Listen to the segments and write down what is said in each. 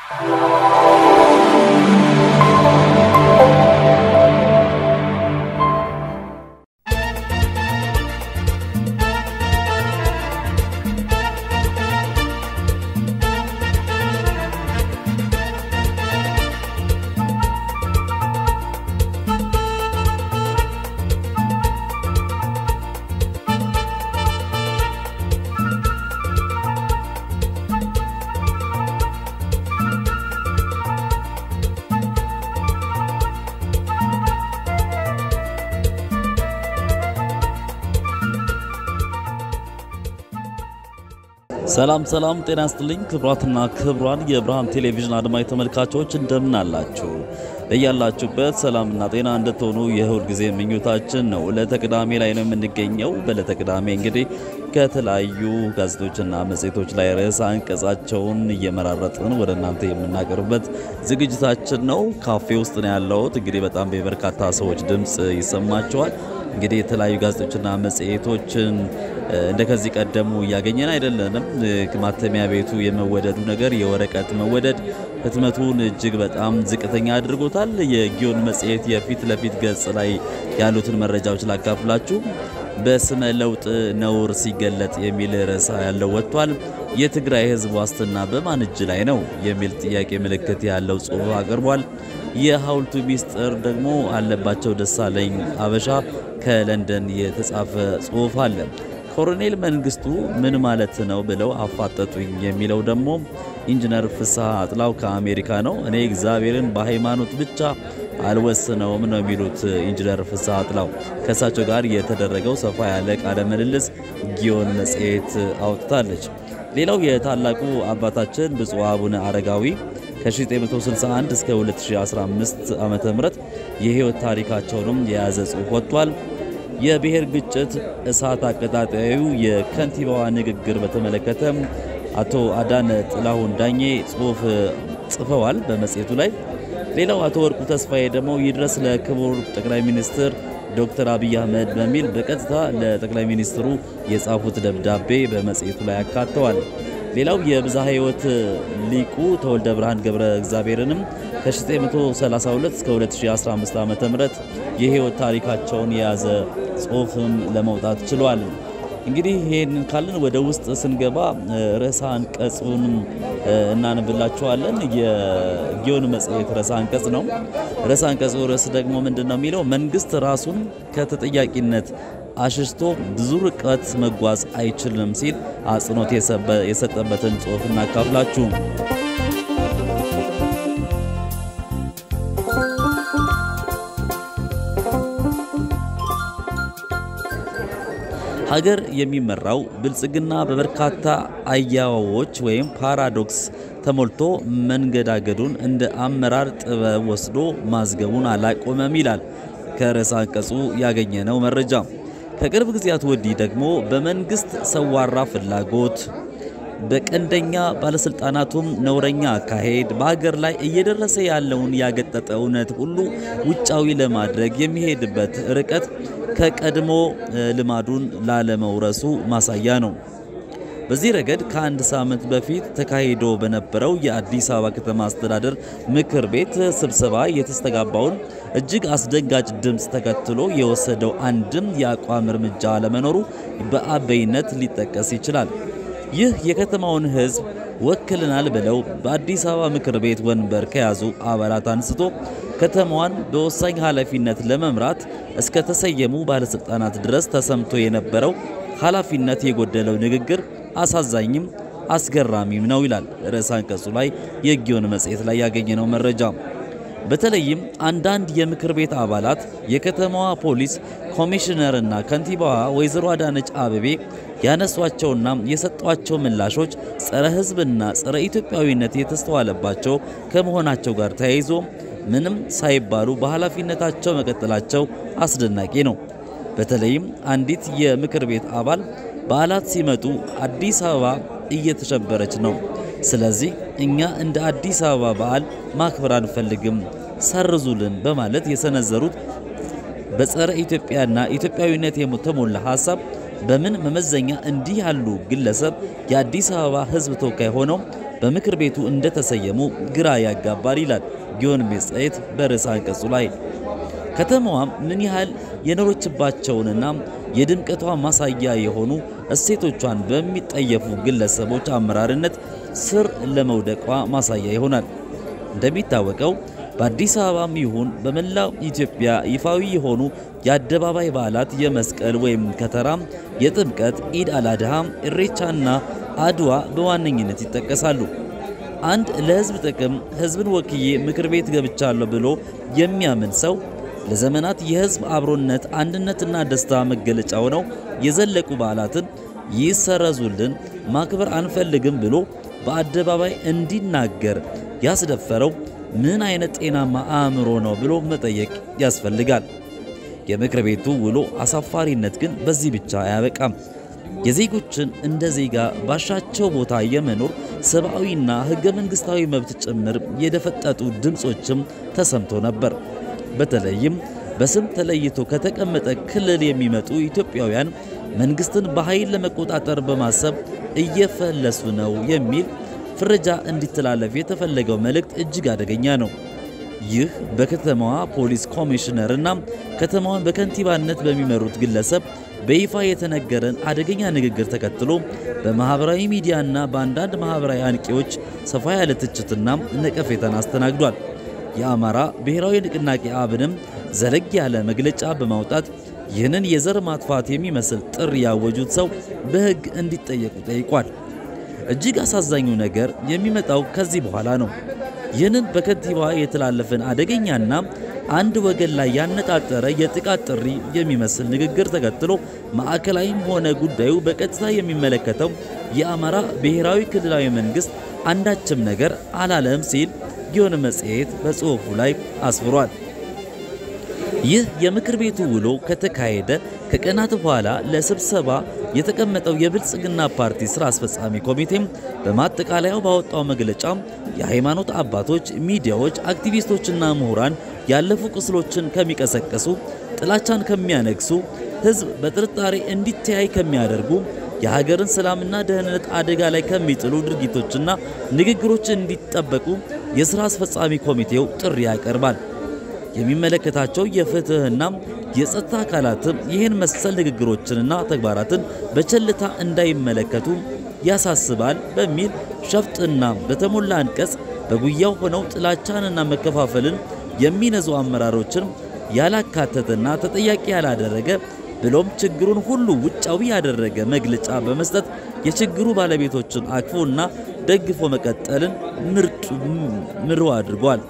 ሰላም ሰላም፣ ጤና ይስጥልኝ ክቡራትና ክቡራን የብርሃን ቴሌቪዥን አድማጭ ተመልካቾች እንደምን አላችሁ? በያላችሁበት ሰላምና ጤና እንድትሆኑ የሁል ጊዜ ምኞታችን ነው። ዕለተ ቅዳሜ ላይ ነው የምንገኘው። በዕለተ ቅዳሜ እንግዲህ ከተለያዩ ጋዜጦችና መጽሔቶች ላይ ርዕሰ አንቀጻቸውን እየመራረጥን ወደ እናንተ የምናቀርብበት ዝግጅታችን ነው። ካፌ ውስጥ ነው ያለሁት። እንግዲህ በጣም የበርካታ ሰዎች ድምፅ ይሰማቸዋል። እንግዲህ የተለያዩ ጋዜጦችና መጽሔቶችን እንደ ከዚህ ቀደሙ እያገኘን አይደለንም። ማተሚያ ቤቱ የመወደዱ ነገር የወረቀት መወደድ ህትመቱን እጅግ በጣም ዝቅተኛ አድርጎታል። የጊዮን መጽሔት የፊት ለፊት ገጽ ላይ ያሉትን መረጃዎች ላካፍላችሁ። በስመ ለውጥ ነውር ሲገለጥ የሚል ርዕስ ያለው ወጥቷል። የትግራይ ህዝብ ዋስትና በማን እጅ ላይ ነው የሚል ጥያቄ ምልክት ያለው ጽሑፍ አቅርቧል። የሐውልቱ ሚስጥር ደግሞ አለባቸው ደሳለኝ አበሻ ከለንደን የተጻፈ ጽሑፍ አለ። ኮሎኔል መንግስቱ ምን ማለት ነው ብለው አፋጠጡኝ የሚለው ደግሞ ኢንጂነር ፍስሐ አጥላው ከአሜሪካ ነው። እኔ እግዚአብሔርን በሃይማኖት ብቻ አልወስነውም ነው የሚሉት ኢንጂነር ፍስሐ አጥላው። ከእሳቸው ጋር የተደረገው ሰፋ ያለ ቃለ ምልልስ ጊዮን መጽሔት አውጥታለች። ሌላው የታላቁ አባታችን ብፁዕ አቡነ አረጋዊ ከ1961 እስከ 2015 ዓ ም የህይወት ታሪካቸውንም የያዘ ጽሑፍ ወጥቷል። የብሔር ግጭት እሳት አቀጣጣዩ የከንቲባዋ ንግግር በተመለከተ አቶ አዳነ ጥላሁን ዳኜ ጽሑፍ ጽፈዋል በመጽሔቱ ላይ። ሌላው አቶ ወርቁ ተስፋዬ ደግሞ ይድረስ ለክቡር ጠቅላይ ሚኒስትር ዶክተር አብይ አህመድ በሚል በቀጥታ ለጠቅላይ ሚኒስትሩ የጻፉት ደብዳቤ በመጽሔቱ ላይ አካተዋል። ሌላው የብዝሃ ሕይወት ሊቁ ተወልደ ብርሃን ገብረ እግዚአብሔርንም ከ1932 እስከ 2015 ዓ ም የሕይወት ታሪካቸውን የያዘ ጽሑፍም ለመውጣት ችሏል። እንግዲህ ይህንን ካልን ወደ ውስጥ ስንገባ ርዕሰ አንቀጹን እናነብላችኋለን። የጊዮን መጽሔት ርዕሰ አንቀጽ ነው። ርዕሰ አንቀጹ ርዕስ ደግሞ ምንድን ነው የሚለው መንግስት ራሱን ከተጠያቂነት አሽሽቶ ብዙ ርቀት መጓዝ አይችልም ሲል አጽንኦት የሰጠበትን ጽሑፍ እናካፍላችሁ። ሀገር የሚመራው ብልጽግና በበርካታ አያዋዎች ወይም ፓራዶክስ ተሞልቶ መንገዳገዱን እንደ አመራር ጥበብ ወስዶ ማዝገቡን አላቆመም ይላል ከርዕሰ አንቀጹ ያገኘነው መረጃ። ከቅርብ ጊዜያት ወዲህ ደግሞ በመንግስት ሰዋራ ፍላጎት በቀንደኛ ባለስልጣናቱም ነውረኛ አካሄድ በሀገር ላይ እየደረሰ ያለውን ያገጠጠ እውነት ሁሉ ውጫዊ ለማድረግ የሚሄድበት ርቀት ከቀድሞ ልማዱን ላለመውረሱ ማሳያ ነው። በዚህ ረገድ ከአንድ ሳምንት በፊት ተካሂዶ በነበረው የአዲስ አበባ ከተማ አስተዳደር ምክር ቤት ስብሰባ የተስተጋባውን እጅግ አስደንጋጭ ድምፅ ተከትሎ የወሰደው አንድም የአቋም እርምጃ አለመኖሩ በአበይነት ሊጠቀስ ይችላል። ይህ የከተማውን ሕዝብ ወክልናል ብለው በአዲስ አበባ ምክር ቤት ወንበር ከያዙ አባላት አንስቶ ከተማዋን በወሳኝ ኃላፊነት ለመምራት እስከ ተሰየሙ ባለሥልጣናት ድረስ ተሰምቶ የነበረው ኃላፊነት የጎደለው ንግግር አሳዛኝም አስገራሚም ነው ይላል ርዕሰ አንቀጹ ላይ የጊዮን መጽሔት ላይ ያገኘነው መረጃ። በተለይም አንዳንድ የምክር ቤት አባላት የከተማዋ ፖሊስ ኮሚሽነርና ከንቲባዋ ወይዘሮ አዳነች አበቤ ያነሷቸውና የሰጧቸው ምላሾች ጸረ ሕዝብና ጸረ ኢትዮጵያዊነት የተስተዋለባቸው ከመሆናቸው ጋር ተያይዞ ምንም ሳይባሉ በኃላፊነታቸው መቀጠላቸው አስደናቂ ነው። በተለይም አንዲት የምክር ቤት አባል በዓላት ሲመጡ አዲስ አበባ እየተሸበረች ነው። ስለዚህ እኛ እንደ አዲስ አበባ በዓል ማክበር አንፈልግም፣ ሰርዙልን በማለት የሰነዘሩት በጸረ ኢትዮጵያና ኢትዮጵያዊነት የተሞላ ሀሳብ በምን መመዘኛ እንዲህ ያሉ ግለሰብ የአዲስ አበባ ሕዝብ ተወካይ ሆነው በምክር ቤቱ እንደተሰየሙ ግራ ያጋባል ይላል ጊዮን መጽሔት በርዕሰ አንቀጹ ላይ። ከተማዋም ምን ያህል የኖረችባቸውንና የድምቀቷ ማሳያ የሆኑ እሴቶቿን በሚጠየፉ ግለሰቦች አመራርነት ስር ለመውደቋ ማሳያ ይሆናል። እንደሚታወቀው በአዲስ አበባም ይሁን በመላው ኢትዮጵያ ይፋዊ የሆኑ የአደባባይ በዓላት የመስቀል ወይም ከተራ፣ የጥምቀት፣ ኢድ አልአድሃ፣ ኢሬቻና አድዋ በዋነኝነት ይጠቀሳሉ። አንድ ለሕዝብ ጥቅም ሕዝብን ወክዬ ምክር ቤት ገብቻለሁ ብሎ የሚያምን ሰው ለዘመናት የሕዝብ አብሮነት አንድነትና ደስታ መገለጫ ሆነው የዘለቁ በዓላትን ይሰረዙልን፣ ማክበር አንፈልግም ብሎ በአደባባይ እንዲናገር ያስደፈረው ምን አይነት ጤናማ አእምሮ ነው ብሎ መጠየቅ ያስፈልጋል። የምክር ቤቱ ውሎ አሳፋሪነት ግን በዚህ ብቻ አያበቃም። የዜጎችን እንደ ዜጋ ባሻቸው ቦታ የመኖር ሰብአዊና ሕገ መንግሥታዊ መብት ጭምር የደፈጠጡ ድምፆችም ተሰምቶ ነበር። በተለይም በስም ተለይቶ ከተቀመጠ ክልል የሚመጡ ኢትዮጵያውያን መንግስትን በኃይል ለመቆጣጠር በማሰብ እየፈለሱ ነው የሚል ፍረጃ እንዲተላለፍ የተፈለገው መልእክት እጅግ አደገኛ ነው። ይህ በከተማዋ ፖሊስ ኮሚሽነርና ከተማዋን በከንቲባነት በሚመሩት ግለሰብ በይፋ የተነገረን አደገኛ ንግግር ተከትሎ በማኅበራዊ ሚዲያና በአንዳንድ ማኅበራዊ አንቂዎች ሰፋ ያለ ትችትና ነቀፌታን አስተናግዷል። የአማራ ብሔራዊ ንቅናቄ አብንም ዘለግ ያለ መግለጫ በማውጣት ይህንን የዘር ማጥፋት የሚመስል ጥሪ ያወጁት ሰው በሕግ እንዲጠየቁ ጠይቋል። እጅግ አሳዛኙ ነገር የሚመጣው ከዚህ በኋላ ነው። ይህንን በከንቲባዋ የተላለፈን አደገኛና አንድ ወገን ላይ ያነጣጠረ የጥቃት ጥሪ የሚመስል ንግግር ተከትሎ ማዕከላዊም ሆነ ጉዳዩ በቀጥታ የሚመለከተው የአማራ ብሔራዊ ክልላዊ መንግሥት አንዳችም ነገር አላለም ሲል ጊዮን መጽሔት በጽሑፉ ላይ አስፍሯል። ይህ የምክር ቤቱ ውሎ ከተካሄደ ከቀናት በኋላ ለስብሰባ የተቀመጠው የብልጽግና ፓርቲ ስራ አስፈጻሚ ኮሚቴም በማጠቃለያው ባወጣው መግለጫ የሃይማኖት አባቶች፣ ሚዲያዎች፣ አክቲቪስቶችና ምሁራን ያለፉ ቁስሎችን ከሚቀሰቀሱ፣ ጥላቻን ከሚያነግሱ፣ ሕዝብ በጥርጣሬ እንዲተያይ ከሚያደርጉ፣ የሀገርን ሰላምና ደህንነት አደጋ ላይ ከሚጥሉ ድርጊቶችና ንግግሮች እንዲጠበቁ የሥራ አስፈጻሚ ኮሚቴው ጥሪ ያቀርባል። የሚመለከታቸው የፍትህና የጸጥታ አካላትም ይህን መሰል ንግግሮችንና ተግባራትን በቸልታ እንዳይመለከቱ ያሳስባል በሚል ሸፍጥና በተሞላ አንቀጽ በጉያው ሆነው ጥላቻንና መከፋፈልን የሚነዙ አመራሮችን ያላካተተና ተጠያቂ ያላደረገ ብሎም ችግሩን ሁሉ ውጫዊ ያደረገ መግለጫ በመስጠት የችግሩ ባለቤቶችን አቅፎና ደግፎ መቀጠልን ምርጡ ምሩ አድርጓል።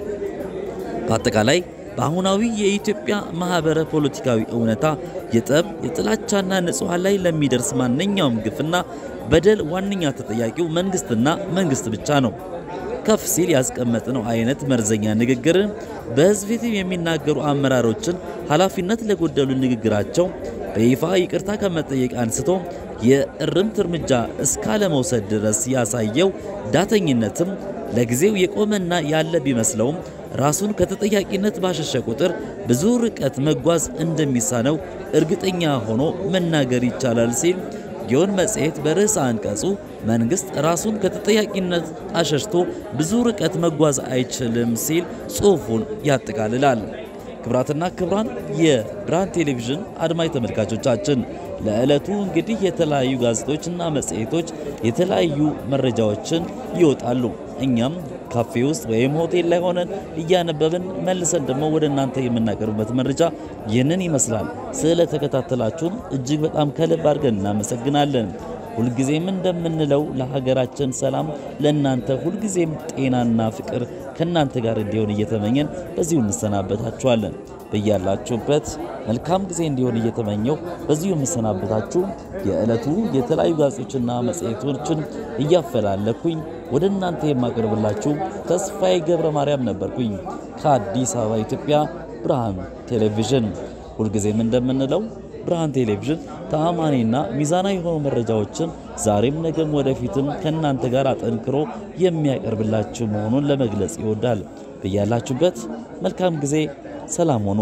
በአጠቃላይ በአሁናዊ የኢትዮጵያ ማኅበረ ፖለቲካዊ እውነታ የጠብ የጥላቻና ንጹሐን ላይ ለሚደርስ ማንኛውም ግፍና በደል ዋነኛ ተጠያቂው መንግሥትና መንግሥት ብቻ ነው። ከፍ ሲል ያስቀመጥነው አይነት መርዘኛ ንግግርን በሕዝብ ፊት የሚናገሩ አመራሮችን ኃላፊነት ለጎደሉ ንግግራቸው በይፋ ይቅርታ ከመጠየቅ አንስቶ የእርምት እርምጃ እስካለመውሰድ ድረስ ያሳየው ዳተኝነትም ለጊዜው የቆመና ያለ ቢመስለውም ራሱን ከተጠያቂነት ባሸሸ ቁጥር ብዙ ርቀት መጓዝ እንደሚሳነው እርግጠኛ ሆኖ መናገር ይቻላል ሲል ጊዮን መጽሔት በርዕሰ አንቀጹ መንግሥት ራሱን ከተጠያቂነት አሸሽቶ ብዙ ርቀት መጓዝ አይችልም ሲል ጽሑፉን ያጠቃልላል። ክብራትና ክብራን የብርሃን ቴሌቪዥን አድማጭ ተመልካቾቻችን ለዕለቱ እንግዲህ የተለያዩ ጋዜጦችና መጽሔቶች የተለያዩ መረጃዎችን ይወጣሉ። እኛም ካፌ ውስጥ ወይም ሆቴል ላይ ሆነን እያነበብን መልሰን ደግሞ ወደ እናንተ የምናቀርብበት መረጃ ይህንን ይመስላል። ስለተከታተላችሁን እጅግ በጣም ከልብ አድርገን እናመሰግናለን። ሁልጊዜም እንደምንለው ለሀገራችን ሰላም፣ ለእናንተ ሁልጊዜም ጤናና ፍቅር ከእናንተ ጋር እንዲሆን እየተመኘን በዚሁ እንሰናበታችኋለን። በያላችሁበት መልካም ጊዜ እንዲሆን እየተመኘው በዚሁ የምሰናበታችሁ የዕለቱ የተለያዩ ጋዜጦችና መጽሔቶችን እያፈላለኩኝ ወደ እናንተ የማቀርብላችሁ ተስፋዬ ገብረ ማርያም ነበርኩኝ ከአዲስ አበባ ኢትዮጵያ ብርሃን ቴሌቪዥን። ሁልጊዜም እንደምንለው ብርሃን ቴሌቪዥን ተአማኒና ሚዛናዊ የሆኑ መረጃዎችን ዛሬም ነገም ወደፊትም ከእናንተ ጋር አጠንክሮ የሚያቀርብላችሁ መሆኑን ለመግለጽ ይወዳል። በያላችሁበት መልካም ጊዜ፣ ሰላም ሆኑ።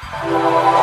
ነው።